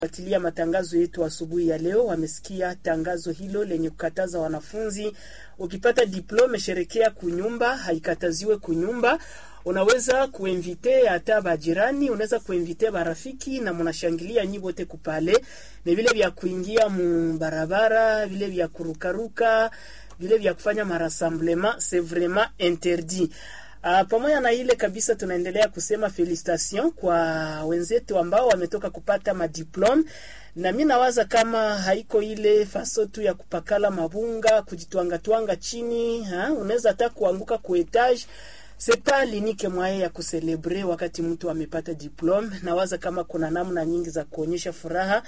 fuatilia matangazo yetu asubuhi ya leo wamesikia tangazo hilo lenye kukataza wanafunzi, ukipata diplome sherekea kunyumba, haikataziwe kunyumba. Unaweza kuinvite hata bajirani, unaweza kuinvite barafiki na mnashangilia nyi wote kupale. Ni vile vya kuingia mu barabara, vile vya kurukaruka, vile vya kufanya marassemblement, c'est vraiment interdit. Uh, pamoja na ile kabisa, tunaendelea kusema felicitation kwa wenzetu ambao wametoka kupata madiplome, na mi nawaza kama haiko ile faso tu ya kupakala mabunga kujitwangatwanga chini, unaweza hata kuanguka ku etage sepa linike mwaye ya kuselebre wakati mtu amepata diplome. Nawaza kama kuna namna nyingi za kuonyesha furaha,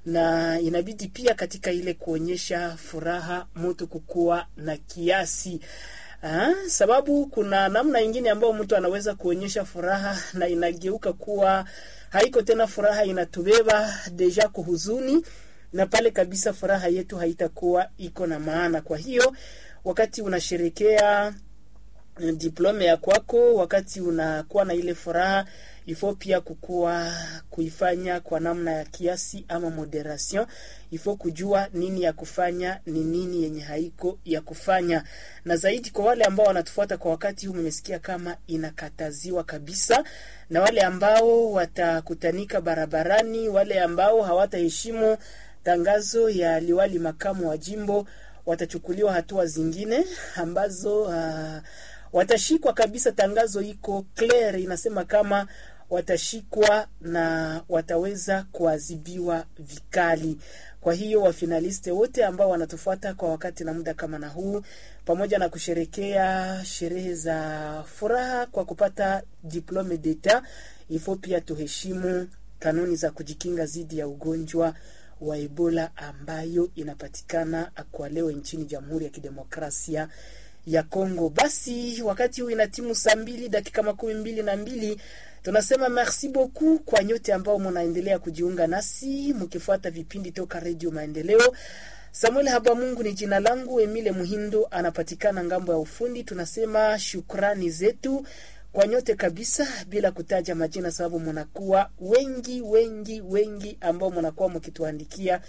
na inabidi pia katika ile kuonyesha furaha mtu kukuwa na kiasi Ha, sababu kuna namna ingine ambayo mtu anaweza kuonyesha furaha na inageuka kuwa haiko tena furaha, inatubeba deja kuhuzuni, na pale kabisa furaha yetu haitakuwa iko na maana. Kwa hiyo wakati unasherekea diplome ya kwako, wakati unakuwa na ile furaha ifo pia kukua kuifanya kwa namna ya kiasi ama moderation. Ifo kujua nini ya kufanya ni nini yenye haiko ya kufanya, na zaidi kwa wale ambao wanatufuata kwa wakati huu, mmesikia kama inakataziwa kabisa, na wale ambao watakutanika barabarani, wale ambao hawataheshimu tangazo ya liwali makamu wa jimbo watachukuliwa hatua zingine ambazo uh, watashikwa kabisa. Tangazo iko clear, inasema kama watashikwa na wataweza kuadhibiwa vikali. Kwa hiyo wafinaliste wote ambao wanatufuata kwa wakati na muda kama na huu, pamoja na kusherekea sherehe za furaha kwa kupata diplome d'etat, ifo pia tuheshimu kanuni za kujikinga dhidi ya ugonjwa wa Ebola ambayo inapatikana kwa leo nchini Jamhuri ya Kidemokrasia ya Kongo. Basi wakati huu ina timu saa mbili dakika makumi mbili na mbili. Tunasema merci beaucoup kwa nyote ambao mnaendelea kujiunga nasi mkifuata vipindi toka Redio Maendeleo. Samuel Habamungu ni jina langu, Emile Muhindo anapatikana ngambo ya ufundi. Tunasema shukrani zetu kwa nyote kabisa, bila kutaja majina, sababu mnakuwa wengi wengi wengi ambao mnakuwa mkituandikia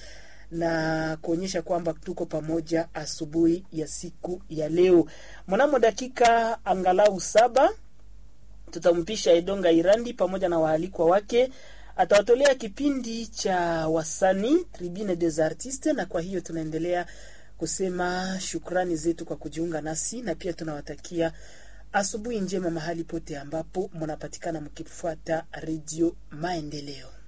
na kuonyesha kwamba tuko pamoja asubuhi ya siku ya leo. Mnamo dakika angalau saba tutampisha Edonga Irandi pamoja na waalikwa wake, atawatolea kipindi cha wasanii Tribune des Artistes, na kwa hiyo tunaendelea kusema shukrani zetu kwa kujiunga nasi, na pia tunawatakia asubuhi njema mahali pote ambapo mnapatikana mkifuata Redio Maendeleo.